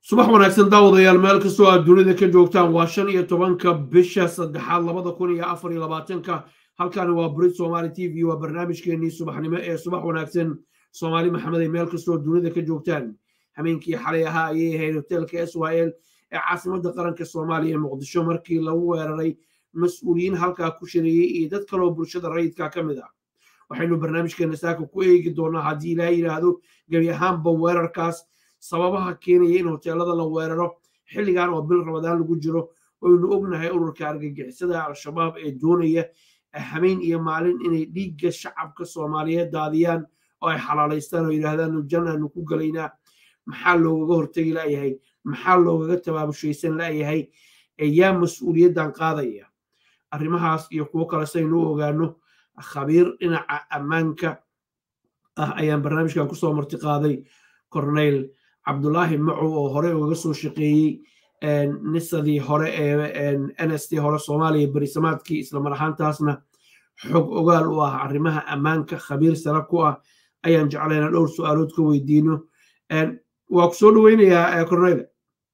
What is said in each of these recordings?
subax wanaagsan daawadayaal meel kastoo aad dunida ka joogtaan waa shan iyo tobanka bisha saddexaad labada kun iyo afar iyo labaatanka halkani waa brit somaali t v waa barnaamijkeenii subaxnimo ee subax wanaagsan soomaali maxamed ay meel kastoo dunida ka joogtaan hameenkii xalay ahaa ayay ahayd hoteelka s y l ee caasimadda qaranka soomaaliya ee muqdisho markii lagu weeraray mas-uuliyiin halkaa ku shareeyey iyo dad kaloo bulshada rayidka ka mid ah waxaynu barnaamijkeena saaka ku eegi doonaa haddii ilaa yidhaahdo gebi ahaanba weerarkaas sababaha keenaya in hoteelada la weeraro xilligan oo bil ramadaan lagu jiro waynu ognahay ururka argagixisada al-shabaab ee doonaya hameen iyo maalin inay dhiigga shacabka soomaaliyeed daadiyaan oo ay xalaalaystaan oo yidhaahdaan jannaanu ku galaynaa maxaa loogaga hortegi la'yahay maxaa loogaga tabaabushaysan la'yahay yaa mas-uuliyaddan qaadaya arrimahaas iyo kuwo kale saynu u ogaano khabiir dhinaca ammaanka ah ayaan barnaamijkan kusoo marti qaaday corneyl cabdulaahi macow oo hore ugaga soo shaqeeyey nisadii hore ee nst hore soomaaliya berisamaadkii islamar ahaantaasna xog ogaal u ah arrimaha ammaanka khabiir sare ku ah ayaan jeclayna dhowr su-aalood ka weydiino waa ku soo dhoweynayaa corneyl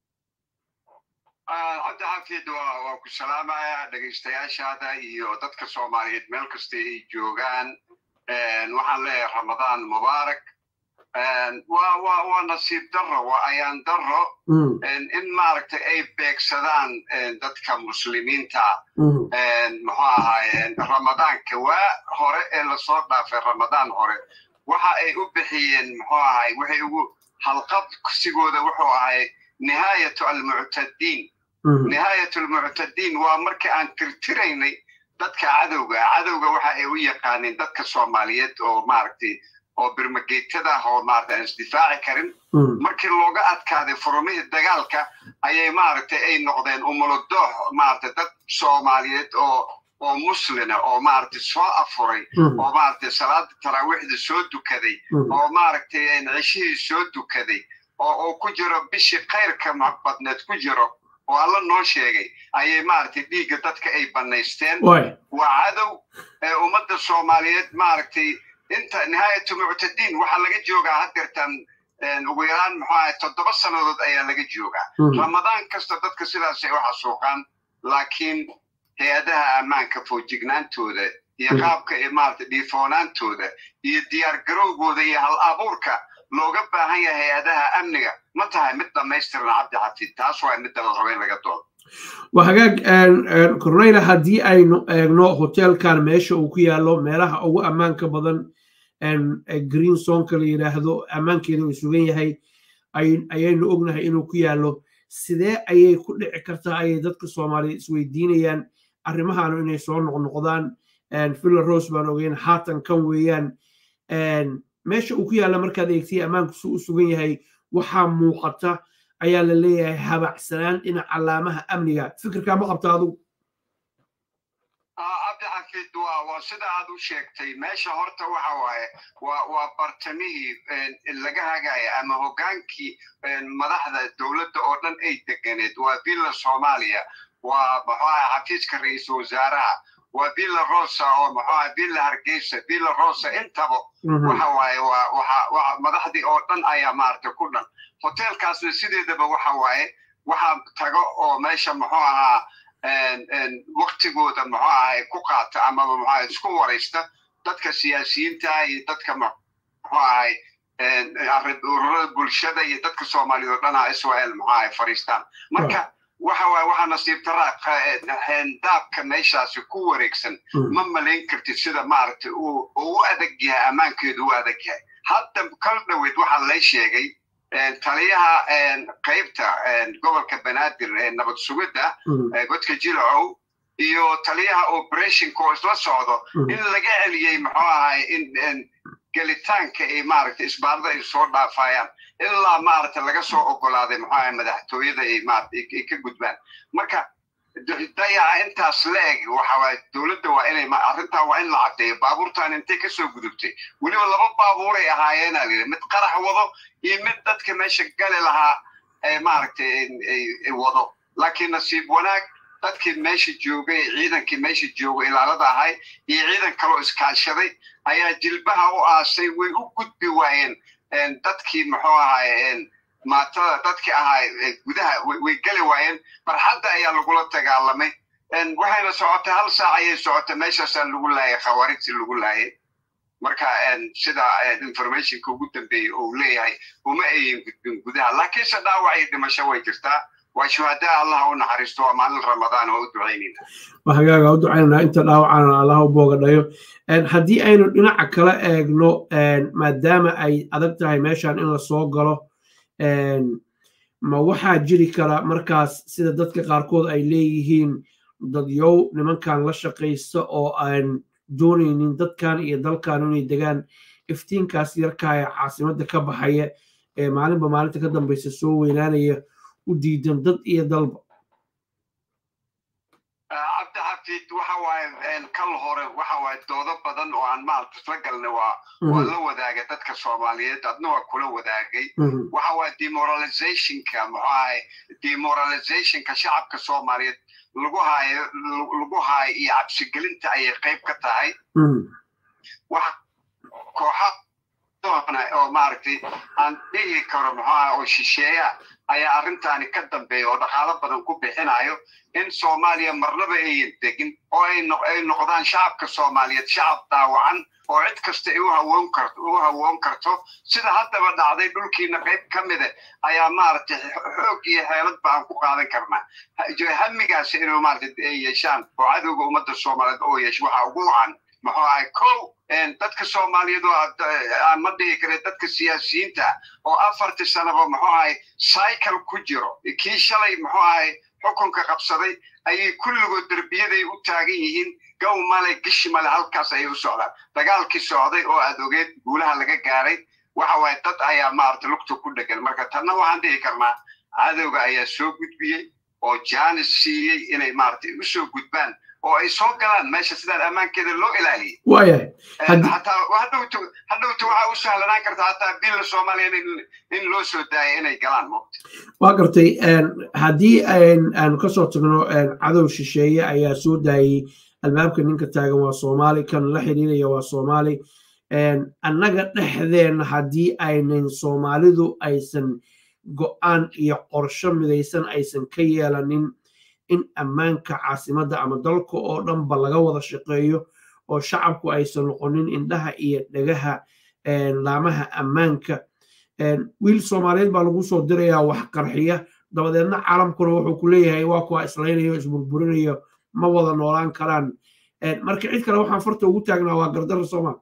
cabdixaafid waa ku salaamaya dhegaystayaashaada iyo dadka soomaaliyeed meel kasta ay joogaan waxaan leeyahay ramadaan mubaarak waa nasiib daro waa ayaan daro in maaragtay ay beegsadaan dadka muslimiinta muxuu ahaaye ramadaanka waa hore ee lasoo dhaafay ramadaan hore waxa ay u bixiyeen muxuu ahay waxay ugu halqabsigooda wuxuu ahay nihaayatu almuctadiin nihaayat almuctadiin waa markii aan tirtiraynay dadka cadowga cadowga waxa ay u yaqaaneen dadka soomaaliyeed oo maaragtay oo birmageetada ah oo maarata aan isdifaaci karin markii looga adkaaday furumihii dagaalka ayay maaragtay ay noqdeen umulodoox maarata dad soomaaliyeed oo oo muslina oo maaragtay soo afuray oo maaragtay salaada taraawiixda soo dukaday oo maaragtay ceshihii soo dukaday oo uu ku jiro bishii khayrka badneed ku jiro oo alla noo sheegay ayay maaragtay dhiigga dadka ay bannaysteen waa cadow ee ummadda soomaaliyeed maaragtay inta nihaayatu muctadiin waxaa laga joogaa hadeertan ugu yaraan muxuu ahay toddoba sannadood ayaa laga joogaa ramadaan kasta dadka sidaasay u xasuuqaan laakiin hay-adaha ammaanka foojignaantooda iyo qaabka ee maarata dhiifoonaantooda iyo diyaar garowgooda iyo hal abuurka looga baahan yahay hay-adaha amniga ma tahay mid dhammaystiran cabdi xafiid taas waa midda la rabo in laga doodo waa hagaag corneyla haddii aynu eegno hoteelkan meesha uu ku yaallo meelaha ugu ammaanka badan green sonka la yidhaahdo ammaankeeda uu sugan yahay ayaynu ognahay inuu ku yaallo sidee ayay ku dhici kartaa ayay dadka soomaaliyeed isweydiinayaan arrimahaanu inay soo noqnoqdaan villa rose baan ogeyn haatan kan weeyaan meesha uu ku yaalla markaad eegtay ammaanku su u sugan yahay waxaa muuqata ayaa la leeyahay habacsanaan dhinac calaamaha amniga fikirkaa ma qabta adugu cabdixafiid waa waa sida aad u sheegtay meesha horta waxa waaye waa waa bartamihii laga hagaya ama hoggaankii madaxda dowladda oo dhan ay deganeed waa villa soomaaliya waa muxuu aha xafiiska ra-iisul wasaaraha waa villa rosa oo muxuu aha villa hargeysa villa rosa intaba waxa waaye waa waxa waxa madaxdii oo dhan ayaa maaragtay ku dhan hoteelkaasna sideedaba waxa waaye waxaa tago oo meesha muxuu ahaa waktigooda muxuu ahay ku qaata amaba muxuu ahay isku waraysta dadka siyaasiyiinta iyo dadka muxuu ahay ururada bulshada iyo dadka soomaaliyeed oo dhan israel muxuu ahay fariistaan marka waxa waaye waxaa nasiib daraa daabka meeshaasi ku wareegsan ma malayn kartid sida maaragtay uu u adag yahay ammaankeedu u adag yahay hadda kal dhoweyd waxaa lay sheegay taliyaha qaybta gobolka banaadir ee nabad sugidda godka jilacow iyo taliyaha operationka oo isla socdo in laga celiyey muxuu ahay in gelitaanka ay maaragtay isbaarada ay soo dhaafayaan ilaa maaragtay laga soo ogolaaday muxuu ahay madaxtooyada ay maarata ay ka gudbaan marka dayaca intaas la eg waxa waaye dowladda waa inay arrintaa waa in la caddeeyo baabuurtan intay kasoo gudubtay weliba laba baabuuray ahaayeena lii mid qarax wado iyo mid dadka meesha gali lahaa maaragtay wado laakiin nasiib wanaag dadkii meesha joogay ciidankii meesha jooga ilaalada ahay iyo ciidan kaloo iskaashaday ayaa jilbaha u aasay way u gudbi waayeen dadkii muxuu ahaye maatada dadkii ahaa gudaha way geli waayeen barxadda ayaa lagula dagaalamay waxayna socotay hal saac ayay socotay meeshaasaa lagu laayay khawaarijtii lagu laayay marka sida informationka ugu dambeeyey uu leeyahay uma ayin gudbin gudaha laakiinse dhaawac iyo dhimasho way jirtaa waa shuhadaa allah u naxariisto waa maalin ramadaan oo u ducaynayna waa hagaaga u ducaynanaa inta dhaawacana allah u boogadhayo haddii aynu dhinaca kala eegno maadaama ay adag tahay meeshan in la soo galo ma waxaa jiri kara markaas sida dadka qaarkood ay leeyihiin dadyow nimankan la shaqaysta oo aan doonaynin dadkan iyo dalkan inay degaan iftiinkaas yarkaa ee caasimadda ka baxaya ee maalinba maalinta ka dambaysa soo weynaanaya u diidan dad iyo dalba cabdixafiid waxa waaye kal hore waxa waaye doodo badan oo aan maarta isla galna waa waa la wadaaga dadka soomaaliyeed adna waa kula wadaagay waxa waaye demoralizationka muxuu ahay demoralizationka shacabka soomaaliyeed lagu haayo lagu haayo iyo cabsigelinta ayay qayb ka tahay waxa kooxa oo maaragtay aan dhihi karo muxuu ahay oo shisheeya ayaa arrintaani ka dambeeya oo dhaqaalo badan ku bixinayo in soomaaliya marnaba ayan degin oo ay noqdaan shacabka soomaaliyeed shacab daawacan oo cid kasta u hawoon karto u hawoon karto sida haddaba dhacday dhulkiina qayb ka mida ayaa maaragtay xoog iyo xeelad ba aan ku qaadan karnaa hamigaas inuu maaragtay yeeshaan oo cadowga ummadda soomaaliyeed oo yeesho waxaa ugu wacan muxuu ahay kow dadka soomaaliyeed oo aan ma dhihi kare dadka siyaasiyiinta oo afartii sanaba muxuu ahay cycle ku jiro kii shalay muxuu ahay xukunka qabsaday ayay kulligood derbiyaday u taagan yihiin gow male gishi male halkaas ayay u socdaan dagaalkii socday oo aad ogeed guulaha laga gaaray waxa waaye dad ayaa maaragtay lugta ku dhegan marka tanna waxaan dhihi karnaa cadowga ayaa soo gudbiyey oo jaanis siiyey inay maaragtay u soo gudbaan oo ay soo galaan meesha sidaan ammaankeeda loo ilaaliyey waayahay hataa hadhowta hadhowta waxaa u sahlanaan karta hataa billa soomaaliya in loo soo daaya inay galaan moogta waa gartay haddii aanu kasoo tagno cadow shisheeye ayaa soo daayey albaabka ninka taagan waa soomaali kan la xiriiraya waa soomaali annaga dhexdeenna haddii aynan soomaalidu aysan go'aan iyo qorsho midaysan aysan ka yeelanin in ammaanka caasimadda ama dalka oo dhanba laga wada shaqeeyo oo shacabku aysan noqonin indhaha iyo dhegaha laamaha ammaanka wiil soomaaliyeed baa lagu soo dirayaa wax qarxiya dabadeedna caalamkuna wuxuu ku leeyahay waa kuwa islaynayo isburburinayo ma wada noolaan karaan marka cid kale waxaan farta ugu taagnaa waa gardarra soomaal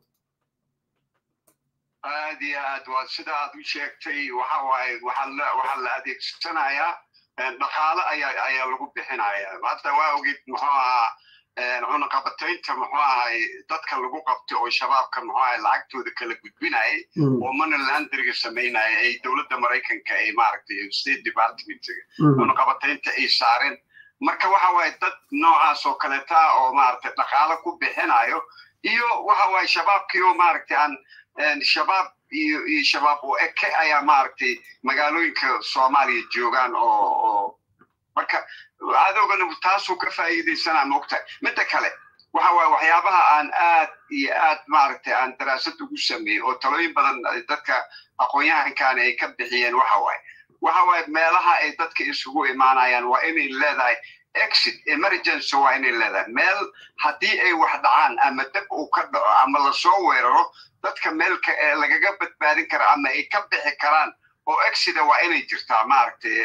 aad iyo aad waa sida aad u sheegtay waxa waaye waxaa la adeegsanayaa dhaqaale ayaa ayaa lagu bixinaya hadda waa ogid muxuu ahaa cunaqabataynta muxuu ahay dadka lagu qabtay oo shabaabka muxuu ahay lacagtooda kala gudbinayay oo moneylandriga samaynaya ay dowladda maraykanka ay maaragtay state departmentiga cunaqabataynta ay saareen marka waxa waaye dad noocaas oo kaleeta oo maaragtay dhaqaale ku bixinayo iyo waxa waaye shabaabkii oo maaragtay aan shabaab iyo iyo shabaab oo eke ayaa maaragtay magaalooyinka soomaaliya joogaan oo oo marka cadowgana taasuu ka faa'iidaysanaa moogtahay midda kale waxa waaye waxyaabaha aan aad iyo aad maaragtay aan daraasad ugu sameeyey oo talooyin badan dadka aqoon-yahankaani ay ka bixiyeen waxa waaye waxa waaye meelaha ay dadka isugu imaanayaan waa inay leedahay exit emergency waa inay leedahay meel haddii ay wax dhacaan ama dab uu ka dhaco ama lasoo weeraro dadka meelka ee lagaga badbaadin kara ama ay ka bixi karaan oo exida waa inay jirtaa maaragtay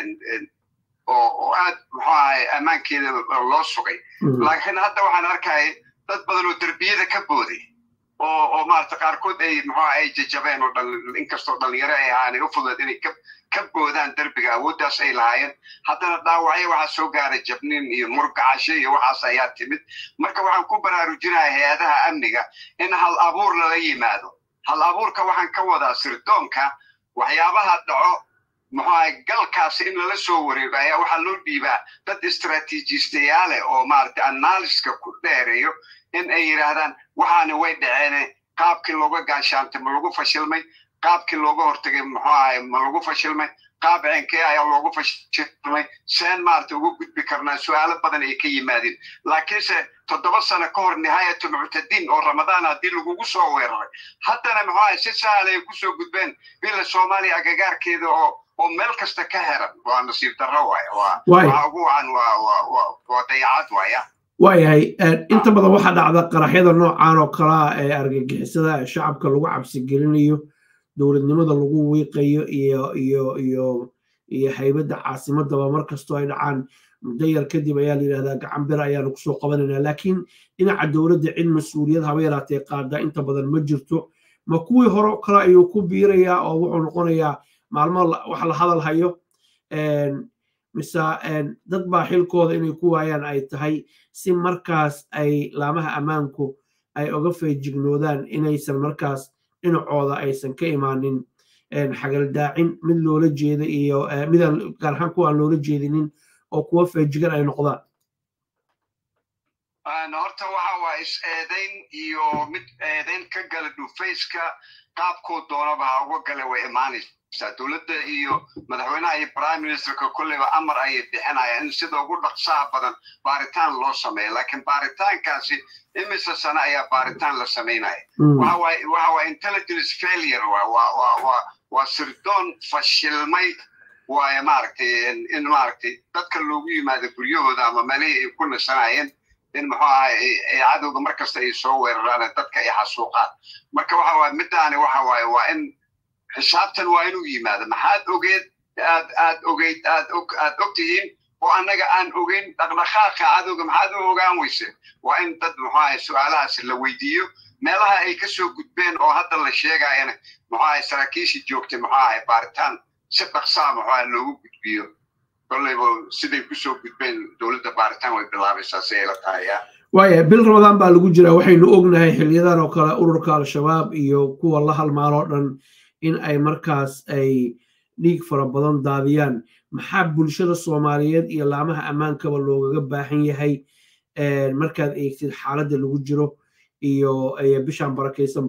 oo oo aad muxuu ahay ammaankeeda loo sugay laakiin hadda waxaan arkaya dad badan oo derbiyada ka booday oo oo maaragtay qaarkood ay muxuu ay jajabeen oo dhal inkastoo dhalinyaro ay ahaan ay u fududeed inay ka ka boodaan derbiga awooddaas ay lahaayeen haddana dhaawacyo waxaa soo gaaray jabnin iyo murgacasho iyo waxaas ayaa timid marka waxaan ku baraarujinaya hay-adaha amniga in hal abuur lala yimaado hal abuurka waxaan ka wadaa sirdoonka waxyaabaha dhaco muxuu ahay galkaasi in lala soo wareego ayaa waxaa loo dhiibaa dad istraatiijistayaale oo maaragtay analyska ku dheereeyo in ay yidhaahdaan waxaani way dhaceene qaabkii looga gaashaantay ma lagu fashilmay qaabkii looga hortagay muxuu ahay ma lagu fashilmay qaab ceenkee ayaa loogu fashilmay seen maaragtay uga gudbi karnaa su-aalo badan ay ka yimaadeen laakiinse toddoba sano ka hor nihaayatu muctadiin oo ramadaan haddii lagugu soo weeraray haddana muxuu ahay si sahal ay kusoo gudbeen bila soomaaliya agagaarkeeda oo oo meel kasta ka heran waa nasiib darro waay waa ugu wacan waa dayacad waaya waayahay inta badan waxaa dhacda qaraxyada noocan oo kalea ee argagixisada shacabka lagu cabsi gelinayo dowladnimada lagu wiiqayo iyo iyo iyo iyo haybadda caasimadaba mar kastoo ay dhacaan muddo yar kadib ayaa la yidhahdaa gacan bir ayaanu kusoo qabanayna laakiin dhinaca dowladda cid mas-uuliyad haba yaraatee qaada inta badan ma jirto ma kuwii hore kale ayuu ku biirayaa oo wuxuu noqonayaa maalmo wax la hadal hayo mise dad baa xilkooda inay ku waayaan ay tahay si markaas ay laamaha ammaanku ay oga feejignoodaan inaysan markaas dhinacooda aysan ka imaanin xagaldaacin mid loola jeeda iyo midaan gaar ahaan kuwa aan loola jeedinin oo kuwa feejigan ay noqdaan horta waxa waa is-eedayn iyo mid eedayn ka gala dhufayska qaabkuu doonaba ha uga gale way imaanaysaa dowladda iyo madaxweynaha iyo prime ministerka kolleyba amar ayay bixinayaan in sida ugu dhaqsaha badan baaritaan loo sameeyo laakiin baaritaankaasi imise sane ayaa baaritaan la samaynaya waxa waa intelligence failure waa sirdoon fashilmay waaye maaragtay in maaragtay dadka loogu yimaado guryahooda ama meelihii ay ku nasanayeen in muxuu ahay cadowga mar kasta ay soo weeraraan dadka ay xasuuqaan marka waxa waye midaani waxa waaye waa in xisaabtan waa inuu yimaado maxaad ogeed aad aad ogeyd aad og aad og tihiin oo annaga aan ogeyn dhaqdhaqaaqa cadowga maxaad u ogaan weyse waa in dad muxuu ahay su-aalahaasi la weydiiyo meelaha ay ka soo gudbeen oo hadda la sheegayana muxuu ahay saraakiishii joogtay muxuu ahay baaritaan si dhaqsaa muxuu ahay loogu gudbiyo kollayba siday kusoo gudbeen dowladda baaritaan way bilaabaysaa si ay la tahay ya waaya bil ramadaan baa lagu jiraa waxaynu ognahay xiliyadan oo kale ururka al-shabaab iyo kuwa la halmaaloo dhan in ay markaas ay dhiig fara badan daadiyaan maxaa bulshada soomaaliyeed iyo laamaha ammaankaba loogaga baahan yahay markaad eegtid xaaladda lagu jiro iyo bishaan barakaysan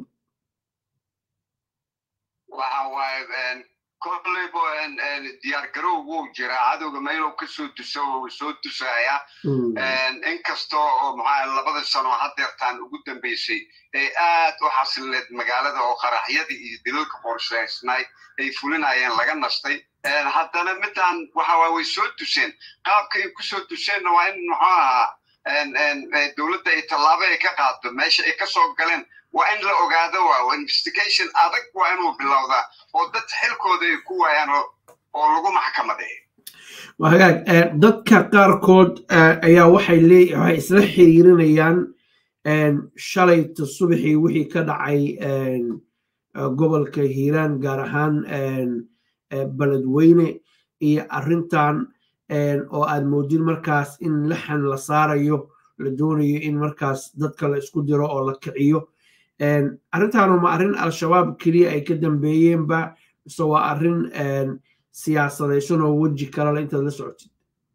waxa waaye kollayba diyaar garow wuu jiraa cadowga meeluu kasoo duso wuu soo dusaya inkasta oo maxaa labada sano hadeertaan ugu dambeysay ay aad u xasileed magaalada oo qaraxyadii iyo dilalka qorshaysnay ay fulinayeen laga nastay haddana midaan waxa waa way soo duseen qaabka ay kusoo duseenna waa in muxuu ahaa dowladda ay tallaabo ay ka qaado meesha ay kasoo galeen waa in la ogaado waa investigation adag waa inuu bilowdaa oo dad xilkooda ay ku waayaan oo lagu maxkamadeeyo hagaag dadka qaarkood ayaa waxay lee waxay isla xiriirinayaan shalayta subaxii wixii ka dhacay gobolka hiiraan gaar ahaan beledweyne iyo arrintan oo aad moodin markaas in laxan la saarayo la doonayo in markaas dadka la isku diro oo la kiciyo arrintaanu ma arrin al-shabaab keliya ay ka dambeeyeenba mise waa arrin siyaasadaysan oo weji kalala intaad la socotid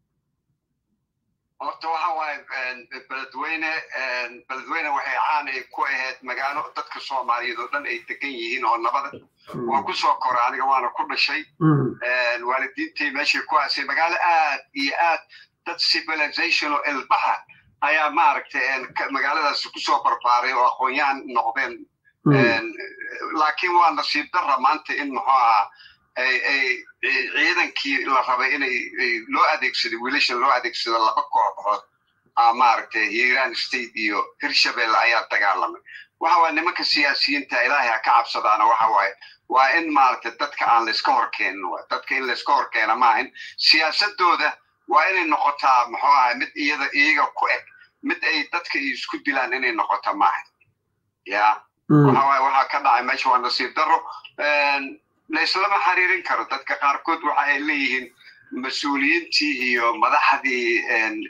horta waxa waaye beledweyne beledweyne waxay caanay ku ahayd magaalo dadka soomaaliyeed oo dhan ay degan yihiin oo nabada waan ku soo koray aniga waana ku dhashay waalidiintay meeshay ku aasay magaalo aad iyo aad dad civilization oo ilbaha ayaa maaragtay magaaladaasi kusoo barbaaray oo aqoon-yahan noqdeen laakiin waa nasiib darra maanta in muxuu ahaa ay ciidankii la rabay inay loo adeegsado wiilasha loo adeegsado laba kooxood maaragtay hiiraan state iyo hirshabelle ayaa dagaalamay waxa waye nimanka siyaasiyiinta ilaahay ha ka cabsadaana waxa waaye waa in maaragtay dadka aan layska horkeenin dadka in layska horkeena maahan siyaasadooda waa inay noqotaa muxuu ahay mid iyada iyaga ku eg mid ay dadka isku dilaan inay noqoto maaha ya waxa waaye waxaa ka dhacay meesha waa nasiib darro laislama xiriirin karo dadka qaarkood waxa ay leeyihiin mas-uuliyiintii iyo madaxdii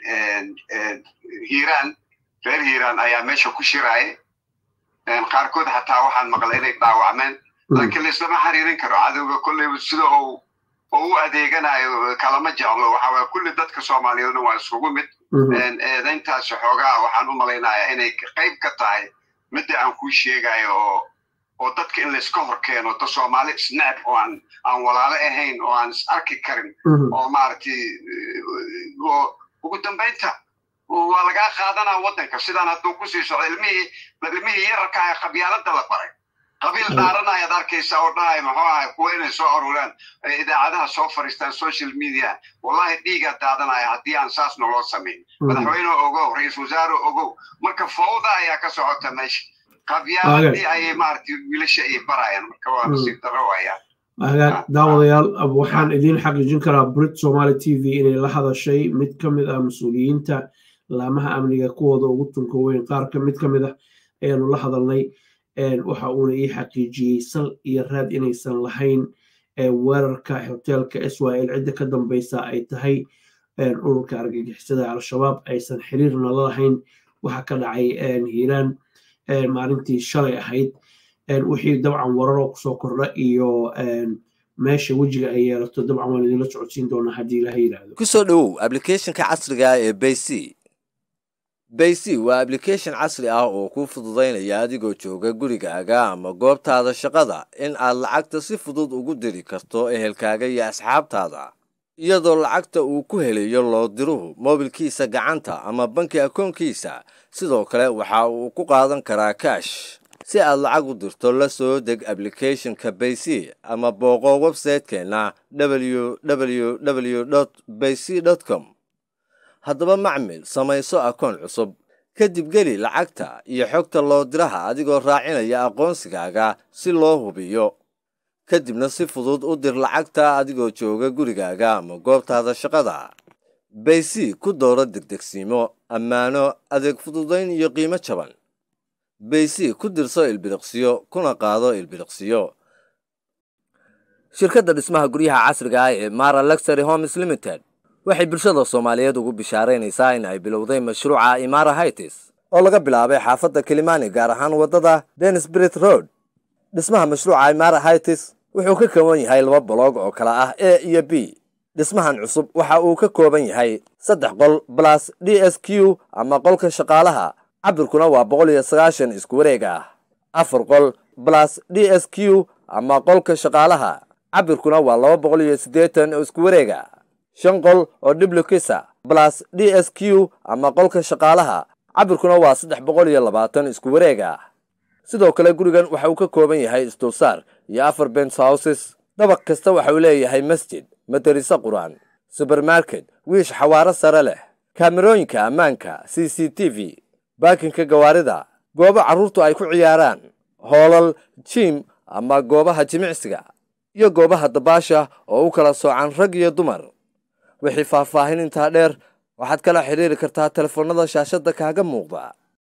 hiiraan reer hiiraan ayaa meesha ku shiraayay qaarkood xataa waxaan maqlay inay dhaawacmeen laakiin laislama xiriirin karo cadowga kolleyba sida uu oo u adeeganayo kalama jeclo waxa waye kulli dadka soomaaliyeedna waa isugu mid eedayntaasi xoogaa waxaan u malaynayaa inay qayb ka tahay midda aan kuu sheegayo oo oo dadka in layska hor keeno da soomaali isnecb oo aan aan walaalo ahayn oo aan is arki karin oo maaragtay oo ugu dambaynta waa lagaa qaadanaa waddanka sidaan hadduu kusii socdo ilmihii ilmihii yararka ah qabyaaladda la baray qabiil dhaaranayaad arkaysa oo dhahaya muxuu ahay kuwa inay soo aruuraan idaacadaha soo fariistaan social media wallahi dhiigaa daadanaya haddii aan saas naloo samayn madaxweyne ogow ra-iisul wasaare ogow marka fawda ayaa ka socota meesha qabyaaladii ayay maaragtay wiilasha ay barayaan marka waa nasiib darro wayaa hagaag daawadayaal waxaan idiin xaqiijin karaa brit somaali t v inay la hadashay mid ka mid ah mas-uuliyiinta laamaha amniga kuwooda ugu tunka weyn qaar ka mid ka mid ah ayaanu la hadalnay waxa uuna ii xaqiijiyey sal iyo raad inaysan lahayn weerarka hoteelka s y l cidda ka dambeysa ay tahay ururka argagixisada al-shabaab aysan xiriirna la lahayn waxa ka dhacay hiiraan maalintii shalay ahayd wixii dabcan wararoo kusoo kordha iyo meesha wejiga ay yeelato dabcan waan idinla socodsiin doonaa haddii ilaha yidhaahdo kusoo dhowow ablicathonka casriga ee bayc bayc waa ablication casri ah oo kuu fududaynaya adigoo jooga gurigaaga ama goobtaada shaqada in aad lacagta si fudud ugu diri karto ehelkaaga iyo asxaabtaada iyadoo lacagta uu ku helayo loodiruhu moobilkiisa gacanta ama banki akoonkiisa sidoo kale waxa uu ku qaadan karaa kaash si aad lacag u dirto la soo deg ablicathonka bayc ama booqo websaytekeenna www bayc com haddaba macmil samayso akoon cusub kadib geli lacagta iyo xogta loodiraha adigoo raacinaya aqoonsigaaga si loo hubiyo kadibna si fudud u dir lacagta adigoo jooga gurigaaga ama goobtaada shaqada bayc ku dooro degdegsiimo ammaano adeeg fududayn iyo qiimo jaban bayc ku dirso ilbiriqsiyo kuna qaado ilbiriqsiyo shirkadda dhismaha guryaha casriga ah ee mara luxury homes limited waxay bulshada soomaaliyeed ugu bishaaraynaysaa in ay bilowday mashruuca imara hightis oo laga bilaabay xaafadda kilimani gaar ahaan waddada denisbrit road dhismaha mashruuca imara hightis wuxuu ka kooban yahay laba boloog oo kale ah a iyo b dhismahan cusub waxa uu ka kooban yahay saddex qol balas d s q ama qolka shaqaalaha cabirkuna waa boqol iyo sagaashan isku wareeg ah afar qol balas d s q ama qolka shaqaalaha cabirkuna waa laba boqol iyo siddeetan oo isku wareega shan qol oo dhiblukisa balas d s q ama qolka shaqaalaha cabirkuna waa saddex boqol iyo labaatan isku wareeg ah sidoo kale gurigan waxa uu ka kooban yahay isdulsaar iyo afar bens houses dabaq kasta waxa uu leeyahay masjid madariso qur-aan subermarket wiish xawaaro sare leh kaamerooyinka ammaanka c c t v baakinka gawaarida goobo carruurtu ay ku ciyaaraan hoolal jiim ama goobaha jimicsiga iyo goobaha dabaasha oo u kala soocan rag iyo dumar wixii faahfaahin intaa dheer waxaad kala xidhiiri kartaa telefoonnada shaashadda kaaga muuqda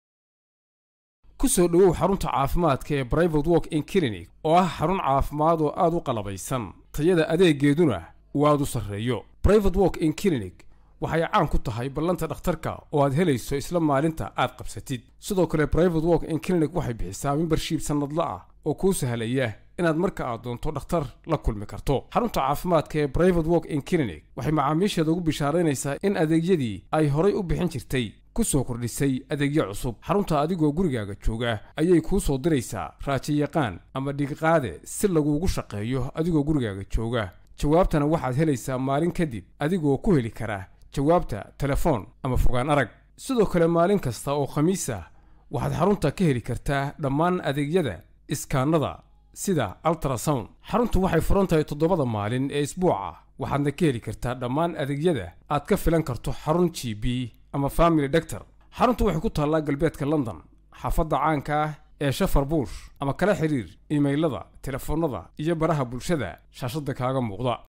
ku soo dhowow xarunta caafimaadka ee brivate work in clinic oo ah xarun caafimaad oo aad u qalabaysan tayada adeegeeduna uu aad u sarreeyo brivate work in clinic waxay caan ku tahay ballanta dhakhtarka oo aad helayso isla maalinta aad qabsatid sidoo kale brivate work in clinic waxay bixisaa membershiib sannadla ah oo kuu sahlaya inaad marka aad doonto dhakhtar la kulmi karto xarunta caafimaadka ee brivate work in clinic waxay macaamiisheeda ugu bishaaraynaysaa in adeegyadii ay horay u bixin jirtay ku soo kordhisay adeegyo cusub xarunta adigoo gurigaaga jooga ayay kuu soo diraysaa raajiyaqaan ama dhigiqaade si laguugu shaqeeyo adigoo gurigaaga jooga jawaabtana waxaad helaysaa maalin kadib adigoo ku heli kara jawaabta telefoon ama fogaan arag sidoo kale maalin kasta oo khamiis ah waxaad xarunta ka heli kartaa dhammaan adeegyada iskaanada sida altrasound xaruntu waxay furan tahay toddobada maalin ee isbuuca waxaadna ka heli kartaa dhammaan adeegyada aad ka filan karto xarun g b ama family doctor xaruntu waxay ku taallaa galbeedka london xaafadda caanka ah ee shafar buush ama kala xiriir imaylada telefoonnada iyo baraha bulshada shaashadda kaaga muuqda